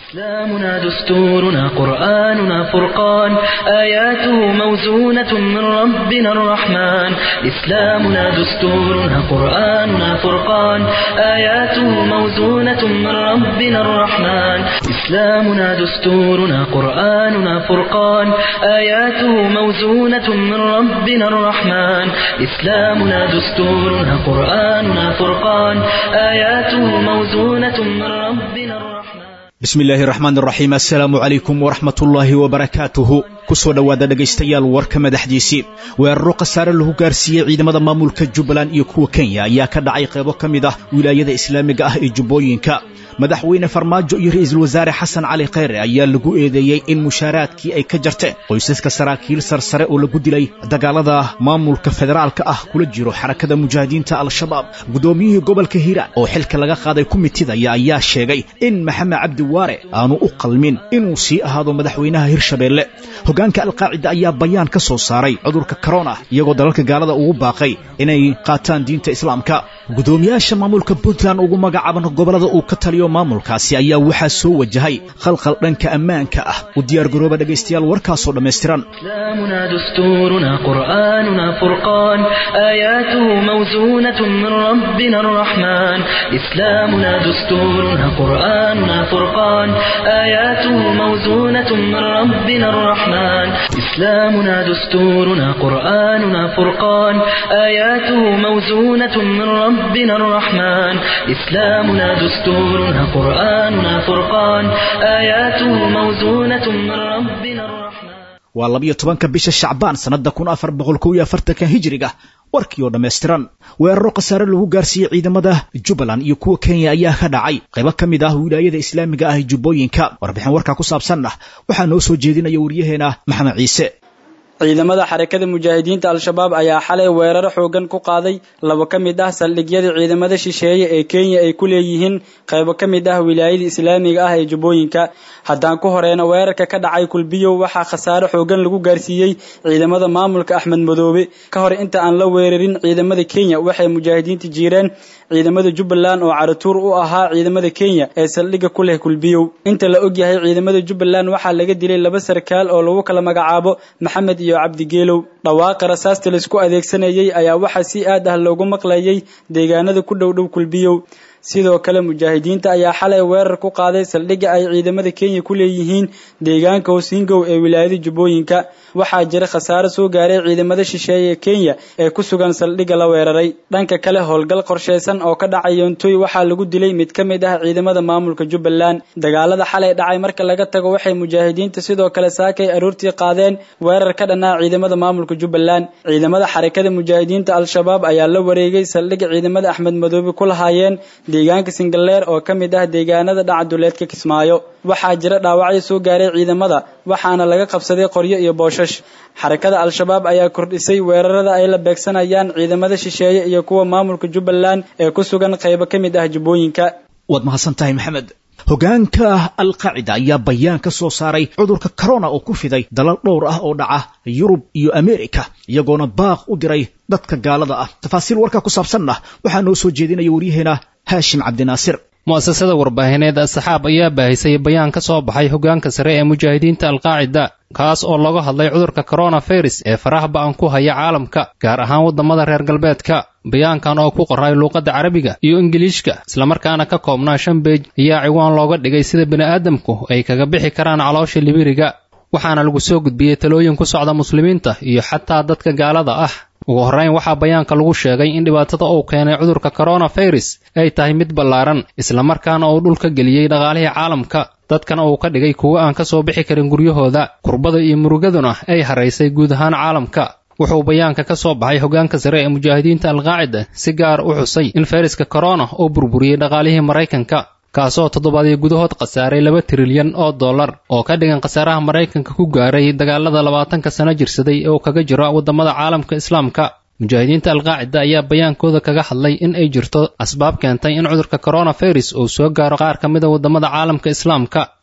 إسلامنا دستورنا قرآننا فرقان آياته موزونة من ربنا الرحمن إسلامنا دستورنا قرآننا فرقان آياته موزونة من ربنا الرحمن إسلامنا دستورنا قرآننا فرقان آياته موزونة من ربنا الرحمن إسلامنا دستورنا قرآننا فرقان آياته موزونة من ربنا الرحمن bismi illaahi raxmaan raxiim assalaamu calaykum waraxmatullaahi wabarakaatuhu ku soo dhowaada dhegaystayaal warka madaxdiisii weeraro khasaare lagu gaarsiiyey ciidamada maamulka jubbaland iyo kuwa kenya ayaa ka dhacay qaybo ka mid ah wilaayada islaamiga ah ee jubbooyinka madaxweyne farmaajo iyo ra'iisul wasaare xasan cali khayre ayaa lagu eedeeyey in mushaaraadkii ay ka jarteen qoysaska saraakiil sarsare oo lagu dilay dagaalada maamulka federaalka ah kula jiro xarakada mujaahidiinta al-shabaab guddoomiyihii gobolka hiiraan oo xilka laga qaaday kumitidaya ayaa sheegay in maxamed cabdi waare aanu u qalmin inuu sii ahaado madaxweynaha hirshabeelle hoggaanka alqaacida ayaa bayaan ka soo saaray cudurka korona iyagoo dalalka gaalada ugu baaqay inay qaataan diinta islaamka guddoomiyaasha maamulka puntland ugu magacaaban gobollada uu ka taliyo maamulkaasi ayaa waxaa soo wajahay khalkhal dhanka ammaanka ah u diyaargarooba dhegaystayaal warkaasoo dhammaystiran إسلامنا دستورنا قرآننا فرقان آياته موزونة من ربنا الرحمن إسلامنا دستورنا قرآننا فرقان آياته موزونة من ربنا الرحمن إسلامنا دستورنا قرآننا فرقان آياته موزونة من ربنا الرحمن إسلامنا دستورنا قرآننا فرقان آياته موزونة من ربنا الرحمن waa labiyo tobanka bisha shacbaan sannadda kun afar boqol kow iyo afartanka hijiriga warkii oo dhammaystiran weeraro khasaare lagu gaarsiiyey ciidamada jubbaland iyo kuwa kenya ayaa ka dhacay qaybo ka mid ah wilaayada islaamiga ah ee jubbooyinka warbixin warkaa ku saabsanna waxaa noo soo jeedinaya waryaheena maxamed ciise ciidamada xarakada mujaahidiinta al-shabaab ayaa xalay weeraro xoogan ku qaaday laba ka mid ah saldhigyada ciidamada shisheeye ee kenya ay ku leeyihiin qaybo ka mid ah wilaayada islaamiga ah ee jubbooyinka haddaan ku horeyna weerarka ka dhacay kulbiyow waxaa khasaare xoogan lagu gaarsiiyey ciidamada maamulka axmed madoobe ka hor inta aan la weerarin ciidamada kenya waxay mujaahidiinta jiireen ciidamada jubbaland oo caratuur u ahaa ciidamada kenya ee saldhigga ku leh kulbiyow inta la ogyahay ciidamada jubbaland waxaa laga dilay laba sarkaal oo lagu kala magacaabo maxamed iyo cabdigeelow dhawaaqa rasaasta laisku adeegsanayey ayaa waxaa si aad ah loogu maqlayay deegaanada ku dhow dhow kulbiyow sidoo kale mujaahidiinta ayaa xalay weerar ku qaaday saldhigga ay ciidamada kenya ku leeyihiin deegaanka hosingow ee wilaayada jubbooyinka waxaa jira khasaare soo gaaray ciidamada shisheeye ee kenya ee ku sugan saldhigga la weeraray dhanka kale howlgal qorshaysan oo ka dhacay yoontoy waxaa lagu dilay mid ka mid ah ciidamada maamulka jubbaland dagaalada xalay dhacay marka laga tago waxay mujaahidiinta sidoo kale saakay aroortii qaadeen weerar ka dhanaa ciidamada maamulka jubbaland ciidamada xarakada mujaahidiinta al-shabaab ayaa la wareegay saldhigga ciidamada axmed madoobe ku lahaayeen deegaanka singaleer oo ka mid ah deegaanada dhacaduleedka kismaayo waxaa jira dhaawacyo soo gaaray ciidamada waxaana laga qabsaday qoryo iyo booshash xarakada al-shabaab ayaa kordhisay weerarada ay la beegsanayaan ciidamada shisheeye iyo kuwa maamulka jubbaland ee ku sugan qaybo ka mid ah jubbooyinka waad mahadsan tahay maxamed hoggaanka alqaacida ayaa bayaan ka soo saaray cudurka corona oo ku fiday dalal dhowr ah oo dhaca yurub iyo amerika iyagoona baaq u diray dadka gaalada ah tafaasiil warkaa ku saabsanna waxaa noo soo jeedinaya waryaheena haashim cabdinaasir mu'asasada warbaahineed asxaab ayaa baahisay bayaan ka soo baxay hoggaanka sare ee mujaahidiinta alqaacida kaas oo laga hadlay cudurka coronavirus ee faraha ba'an ku haya caalamka gaar ahaan waddamada reer galbeedka bayaankan oo ku qoray luuqadda carabiga iyo ingiliishka islamarkaana ka koobnaa shan beej ayaa ciwaan looga dhigay sida bini'aadamku ay kaga bixi karaan caloosha libiriga waxaana lagu soo gudbiyey talooyin ku socda muslimiinta iyo xataa dadka gaalada ah ugu horrayn waxaa bayaanka lagu sheegay in dhibaatada uu keenay cudurka coronavirus ay tahay mid ballaaran islamarkaana uu dhulka geliyey dhaqaalihii caalamka dadkana uu ka dhigay kuwo aan ka soo bixi karin guryahooda kurbada iyo murugaduna ay haraysay guud ahaan caalamka wuxuu bayaanka ka soo baxay hoggaanka sare ee mujaahidiinta alqaacida si gaar u xusay in fayraska korona uu burburiyey dhaqaalihii maraykanka kaasoo toddobaadii gudahood khasaaray laba trilyan oo dollar oo ka dhigan khasaaraha maraykanka ku gaaray dagaalada labaatanka sano jirsaday ee uu kaga jiro waddamada caalamka islaamka mujaahidiinta alqaacida ayaa bayaankooda kaga hadlay in ay jirto asbaab keentay in cudurka coronavirus uu soo gaaro qaar ka mida waddamada caalamka islaamka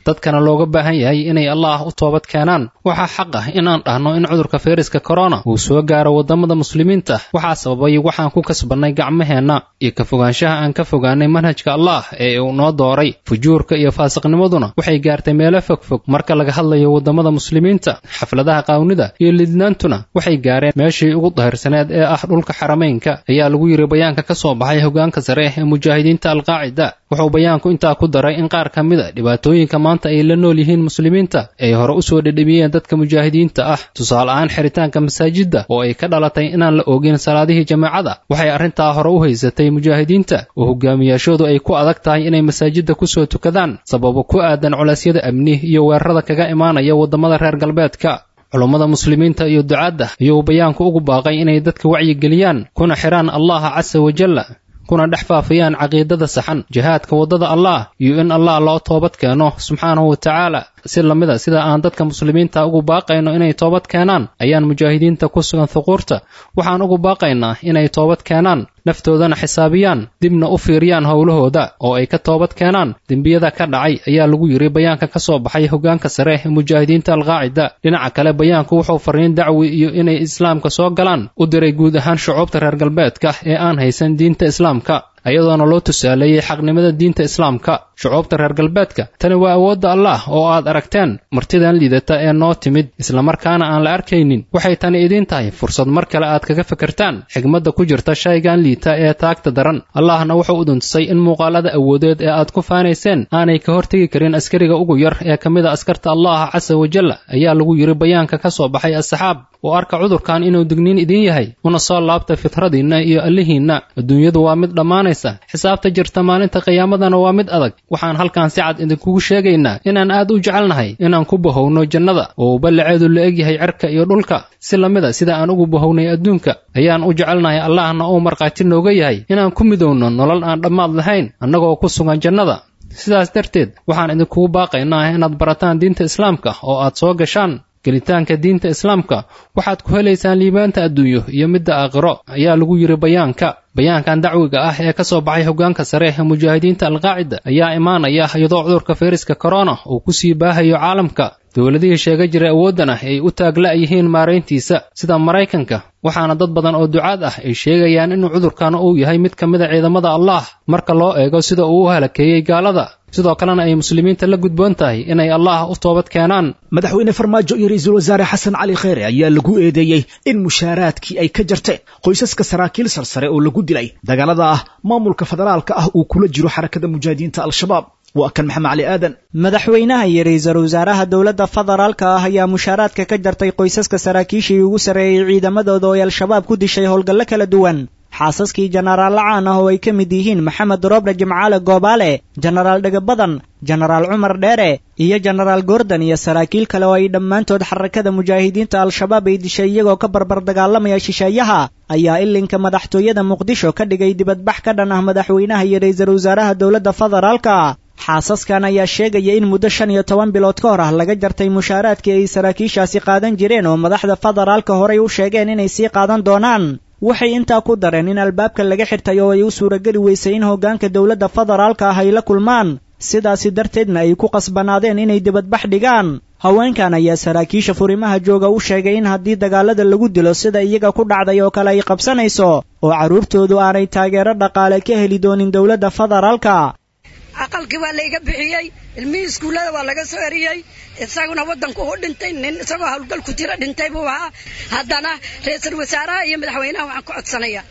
dadkana looga baahan yahay inay allaah u toobad keenaan waxaa xaq ah in aan dhahno in cudurka fayraska korona uu soo gaaro waddamada muslimiinta waxaa sababay waxaan ku kasbannay gacmaheenna iyo ka fogaanshaha aan ka fogaanay manhajka allaah ee uu noo dooray fujuurka iyo faasiqnimaduna waxay gaartay meelo fogfog marka laga hadlayo waddamada muslimiinta xafladaha qaawnida iyo lidnaantuna waxay gaareen meeshii ugu dahirsaneed ee ah dhulka xarameynka ayaa lagu yidhi bayaanka ka soo baxay hogaanka sare ee mujaahidiinta alqaacida wuxuu bayaanku intaa ku daray in qaar ka mid a dhibaatooyinka maanta ay la nool yihiin muslimiinta ay hore u soo dhedhemiyeen dadka mujaahidiinta ah tusaale ahaan xiritaanka masaajidda oo ay ka dhalatay inaan la oogin salaadihii jamaacada waxay arrintaa hore u haysatay mujaahidiinta oo hogaamiyaashoodu ay ku adag tahay inay masaajidda kusoo tukadaan sababo ku aadan culeysyada amni iyo weerarada kaga imaanaya waddamada reer galbeedka culummada muslimiinta iyo ducaadda ayuu bayaanku ugu baaqay inay dadka wacyigeliyaan kuna xidhaan allaha casa wajalla kuna dhex faafiyaan caqiidada saxan jihaadka waddada allah iyo in allah loo toobad keeno subxaanahu wa tacaala si lamida sida aan dadka muslimiinta ugu baaqayno inay toobad keenaan ayaan mujaahidiinta ku sugan thuquurta waxaan ugu baaqaynaa inay toobad keenaan naftoodana xisaabiyaan dibna u fiiriyaan howlahooda oo ay ka toobad keenaan dembiyada ka dhacay ayaa lagu yidhi bayaanka ka soo baxay hogaanka sare ee mujaahidiinta alqaacida dhinaca kale bayaanku wuxuu fariin dacwi iyo inay islaamka soo galaan u diray guud ahaan shucuubta reer galbeedka ee aan haysan diinta islaamka ayadoona loo tusaaleeyey xaqnimada diinta islaamka shucuubta reer galbeedka tani waa awoodda allah oo aad aragteen martidan liidata ee noo timid islamarkaana aan la arkaynin waxay tani idiin tahay fursad mar kale aad kaga fikirtaan xigmadda ku jirta shaygan liita ee taagta daran allahna wuxuu u duntusay in muuqaalada awoodeed ee aad ku faanayseen aanay ka hortegi karin askariga ugu yar ee ka mid a askarta allaha casa wajalla ayaa lagu yidhi bayaanka ka soo baxay asxaab oo arka cudurkan inuu digniin idiin yahay una soo laabta fitradiinna iyo allihiinna adduunyadu waa mid dhammaanaysa xisaabta jirta maalinta qiyaamadana waa mid adag waxaan halkan si cad idinkugu sheegaynaa inaan aad u jecelnahay inaan ku bahowno jannada oo ballaceedu la egyahay cerka iyo dhulka si lamida sida aan ugu bahownay adduunka ayaan u jecelnahay allahna uu markhaati nooga yahay inaan ku midowno nolol aan dhammaad lahayn annagoo ku sugan jannada sidaas darteed waxaan idinkugu baaqaynaa inaad barataan diinta islaamka oo aad soo gashaan gelitaanka diinta islaamka waxaad ku helaysaan liibaanta adduunyo iyo midda aakhiro ayaa lagu yidhi bayaanka bayaankan dacwiga ah ee ka soo baxay hogaanka sare ee mujaahidiinta alqaacida ayaa imaanaya iyadoo cudurka fayraska korona uu ku sii baahayo caalamka dowladihii sheega jiray awooddana ay u taagla yihiin maarayntiisa sida maraykanka waxaana dad badan oo ducaad ah ay sheegayaan inuu cudurkan uu yahay mid ka mid a ciidamada allah marka loo eego sida uu u halakeeyey gaalada sidoo kalena ay muslimiinta la gudboon tahay inay allah u toobad keenaan madaxweyne farmaajo iyo ra-iisul wasaare xasan cali kheyre ayaa lagu eedeeyey in mushaaraadkii ay ka jarteen qoysaska saraakiil sarsare oo lagu dilay dagaalada ah maamulka federaalka ah uu kula jiro xarakada mujaahidiinta al-shabaab waa kan maxamed cali aadan madaxweynaha iyo ra-iisul wasaaraha dowladda federaalka ah ayaa mushaaraadka ka jartay qoysaska saraakiishii ugu sarreeyey ciidamadooda oo ay al-shabaab ku dishay howlgallo kala duwan xaasaskii jenaraal lacaan ah oo ay ka mid yihiin maxamed roble jimcaale goobaale jenaraal dhegabadan jenaraal cumar dheere iyo jenaraal gordon iyo saraakiil kale oo ay dhammaantood xarakada mujaahidiinta al-shabaab ay dishay iyagoo ka barbar dagaalamaya shisheeyaha ayaa ilinka madaxtooyada muqdisho ka dhigay dibadbax ka dhan ah madaxweynaha iyo ra-iisul wasaaraha dowladda federaalka xaasaskan ayaa sheegaya in muddo shan iyo toban bilood ka hor ah laga jartay mushaaraadkii ay saraakiishaasi qaadan jireen oo madaxda federaalka horay u sheegeen inay sii qaadan doonaan waxay intaa ku dareen in albaabka laga xirtay oo ay u suurageli weysay in hoggaanka dowladda federaalka ah ay la kulmaan sidaasi darteedna ay ku qasbanaadeen inay dibadbax dhigaan haweenkan ayaa saraakiisha furimaha jooga u sheegay in haddii dagaalada lagu dilo sida iyaga ku dhacday oo kale ay qabsanayso oo carruurtoodu aanay taageero dhaqaale ka heli doonin dowladda federaalka aqalkii waa layga bixiyey ilmihii iskuullada waa laga soo eriyey isaguna waddanku u dhintay nin isagoo howlgal ku jira dhintay buu ahaa haddana ra-iisul wasaaraha iyo madaxweynaha waxaan ku codsanaya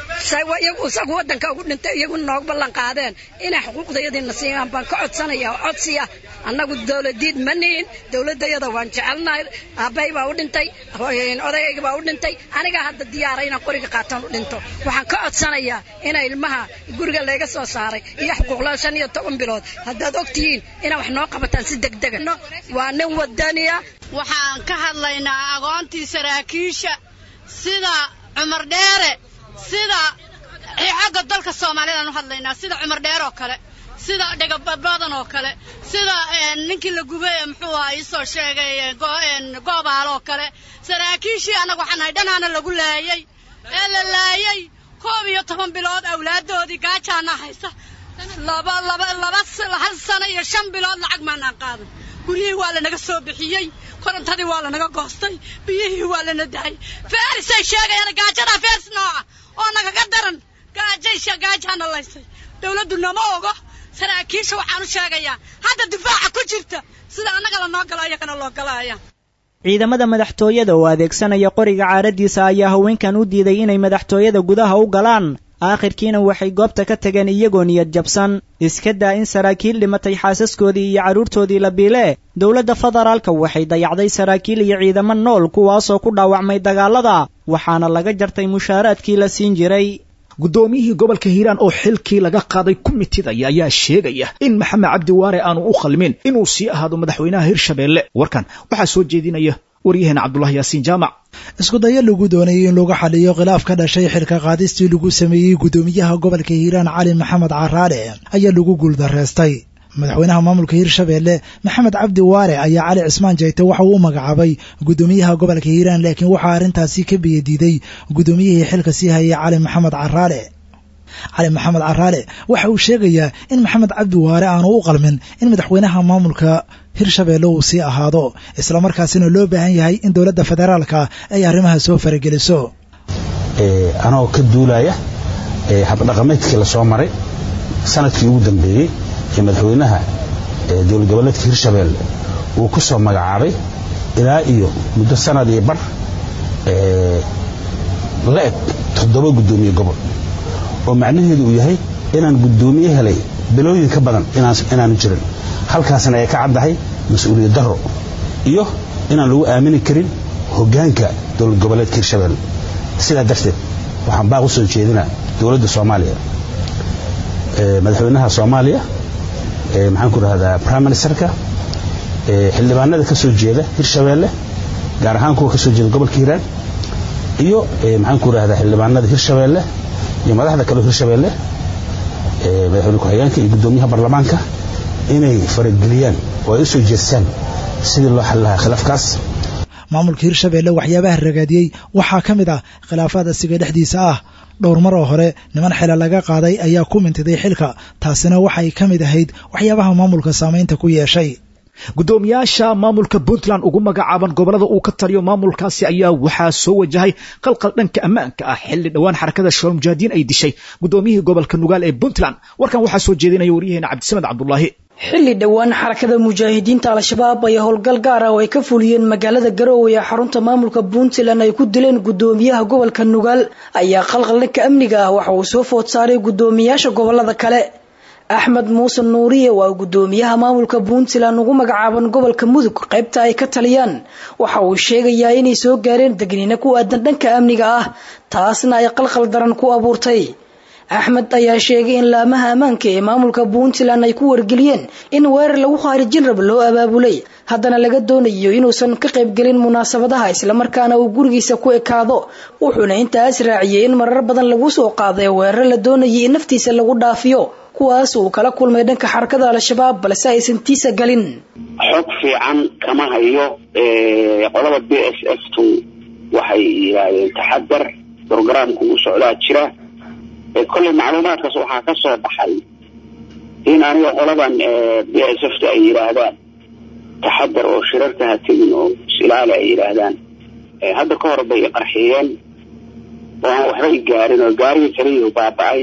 isagu waddanka ugu dhintay iyaguna noogu ballan qaadeen inay xuquuqdayadiina siiyaan baan ka codsanaya oo codsi ah annagu dowladiid ma nihin dowladayada waan jecelnahay aabbahay baa u dhintay odagayga baa u dhintay anigaa hadda diyaara inaan qoriga qaataan u dhinto waxaan ka codsanayaa ina ilmaha guriga layga soo saaray iyo xuquuqla shan iyo toban bilood haddaad og tihiin inaa wax noo qabataan si degdega waa nin wadaniya waxaan ka hadlaynaa agoontii saraakiisha sida cumar dheere sida xagga dalka soomaaliyadaan u hadlaynaa sida cumar dheer oo kale sida dhegabadan oo kale sida ninkii la gubay muxuu aha iisoo sheegay goobaal oo kale saraakiishii annaga waxaan nahay dhanaana lagu laayey ee la laayey koob iyo toban bilood awlaaddoodii gaajaana haysa laba laba laba hal sano iyo shan bilood lacag maanaan qaadan guryihii waa lanaga soo bixiyey korontadii waa lanaga goostay biyihii waa lana dahay feerisay sheegayaan gaajadaa feeris nooca oo nagaga daran gaajay gaajaana laysay dawladdu nama ogo saraakiisha waxaan u sheegayaa hadda difaaca ku jirta sida annaga lanoo galo ayagana loo galaaya ciidamada madaxtooyada oo adeegsanaya qoriga caaradiisa ayaa haweenkan u diiday inay madaxtooyada gudaha u galaan aakhirkiina waxay goobta ka tageen iyagoo niyad jabsan iska daa in saraakiil dhimatay xaasaskoodii iyo carruurtoodii la biile dowladda federaalka waxay dayacday saraakiil iyo ciidamo nool kuwaasoo ku dhaawacmay dagaalada waxaana laga jartay mushaaraadkii la siin jiray guddoomiyihii gobolka hiiraan oo xilkii laga qaaday kumitidaya ayaa sheegaya in maxamed cabdi waare aanu u khalmin inuu sii ahaado madaxweynaha hirshabeelle warkan waxaa soo jeedinaya waryaheena cabdulahi yaasiin jaamac isku dayo lagu doonayay in lagu xaliyo khilaaf ka dhashay xilka qaadistii lagu sameeyey guddoomiyaha gobolka hiiraan cali maxamed caraale ayaa lagu guuldareystay madaxweynaha maamulka hirshabeelle maxamed cabdi waare ayaa cali cismaan jayte waxa uu u magacaabay guddoomiyaha gobolka hiiraan laakiin waxaa arrintaasi ka biyadiiday guddoomiyihii xilka sii hayay cali maxamed caraale cali maxamed caraale waxa uu sheegayaa in maxamed cabdi waare aanu u qalmin in madaxweynaha maamulka hirshabeelle uu sii ahaado islamarkaasina loo baahan yahay in dowladda federaalka ay arrimaha soo farageliso anoo ka duulaya habdhaqameedkii lasoo maray sanadkii ugu dambeeyey ee madaxweynaha dowlad goboleedka hirshabeelle uu ku soo magacaabay ilaa iyo muddo sanad iyo bar la eg toddoba guddoomiye gobol oo macnaheedu uu yahay inaan guddoomiye helay bilooyin ka badan inaanu jirin halkaasna ay ka caddahay mas-uuliyad darro iyo inaan lagu aamini karin hoggaanka dowlad goboleedka hirshabeelle sidaa darteed waxaan baaq u soo jeedinaa dowladda soomaaliya madaxweynaha soomaaliya maxaan ku rahdaa prime ministerka xildhibaanada ka soo jeeda hirshabeelle gaar ahaan kuwa ka soo jeeda gobolka hiiraan iyo maxaan ku rahdaa xildhibaanada hirshabeelle iyo madaxda kale hirshabeelle madaxweyne ku-xigeenka iyo guddoomiyaha baarlamaanka inay farageliyaan oo ay u soo jeestaan sidii loo xali lahaa khilaafkaas maamulka hirshabeelle waxyaabaha ragaadiyey waxaa ka mid ah khilaafaad asiga dhexdiisa ah dhowr mar oo hore niman xila laga qaaday ayaa ku mintiday xilka taasina waxay ka mid ahayd waxyaabaha maamulka saamaynta ku yeeshay guddoomiyaasha maamulka puntland ugu magacaaban gobolada uu ka taliyo maamulkaasi ayaa waxaa soo wajahay qalqal dhanka ammaanka ah xilli dhowaan xarakada shabaal mujaahidiin ay dishay guddoomiyihii gobolka nugaal ee puntland warkan waxaa soo jeedinaya waryaheena cabdisamed cabdulaahi xilli dhowaan xarakada mujaahidiinta al-shabaab ay howlgal gaar ah oo ay ka fuliyeen magaalada garoowe ee xarunta maamulka puntland ay ku dileen guddoomiyaha gobolka nugaal ayaa qalqal dhanka amniga ah waxa uu soo food saaray guddoomiyaasha gobolada kale axmed muuse nuuriye waa guddoomiyaha maamulka puntland ugu magacaaban gobolka mudug qaybta ay ka taliyaan waxa uu sheegayaa inay soo gaareen degniino ku aadan dhanka amniga ah taasna ay qalqal daran ku abuurtay axmed ayaa sheegay in laamaha ammaanka ee maamulka puntland ay ku wargeliyeen in weerar lagu khaarijin rab loo abaabulay haddana laga doonayo inuusan ka qaybgelin munaasabadaha islamarkaana uu gurigiisa ku ekaado wuxuuna intaas raaciyey in marar badan lagu soo qaaday weerar la doonayay in naftiisa lagu dhaafiyo kuwaas uu kala kulmay dhanka xarakada al-shabaab balse aysan tiisa galin xog fiican kama hayo qolada b s f tu waxay yidhaahdeen taxadar brogramka uu socdaa jira kolley macluumaadkaas waxaa ka soo baxay in aniga qoladan b s f ta ay yidhaahdaan taxadar oo shirarka ha tegin oo is-ilaali ay yidhaahdaan hadda ka hor bay qarxiyeen oo aan waxbay gaarin oo gaarigii kaliya baaba-ay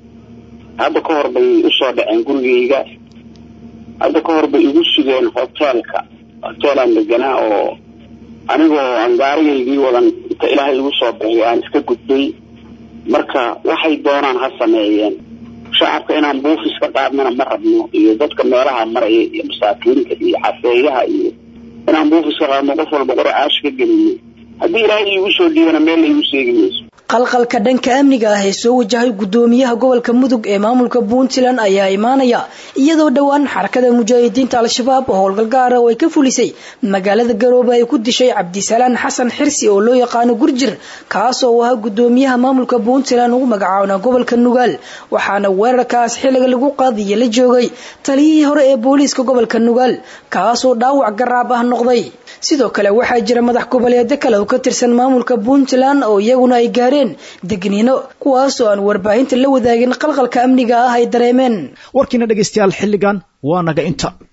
hadda ka hor bay usoo dhaceen gurigayga hadda ka hor bay igu sugeen hoteelka hoteelaan deganaa oo anigoo aan gaarigaygii wadan inta ilaahay igu soo bixiy aan iska gudbay marka waxay doonaan ha sameeyeen shacabka inaan buufis ka qaadnana ma rabno iyo dadka meelaha maraya iyo masaakiinta iyo xafeeyaha iyo inaan buufis ka qaadno qof walba qora caash ka gelino haddii ilaahay iigu soo dhiibana meel la igu seegi mayso qalqalka dhanka amniga ah ee soo wajahay guddoomiyaha gobolka mudug ee maamulka puntland ayaa imaanaya iyadoo dhowaan xarakada mujaahidiinta al-shabaab oo howlgal gaara oo ay ka fulisay magaalada garoobe ay ku dishay cabdisalaan xasan xirsi oo loo yaqaano gurjir kaas oo ahaa guddoomiyaha maamulka puntland ugu magacaabna gobolka nugaal waxaana weerarkaas xilliga lagu qaadiya la joogay taliyihii hore ee booliiska gobolka nugaal kaasoo dhaawac garaab ah noqday sidoo kale waxaa jira madax goboleedyo kale oo ka tirsan maamulka puntland oo iyaguna ay gaareen gaareen degniino kuwaasoo aan warbaahinta la wadaagin qalqalka amniga ah ay dareemeen warkiina dhegaystayaal xilligan waa naga inta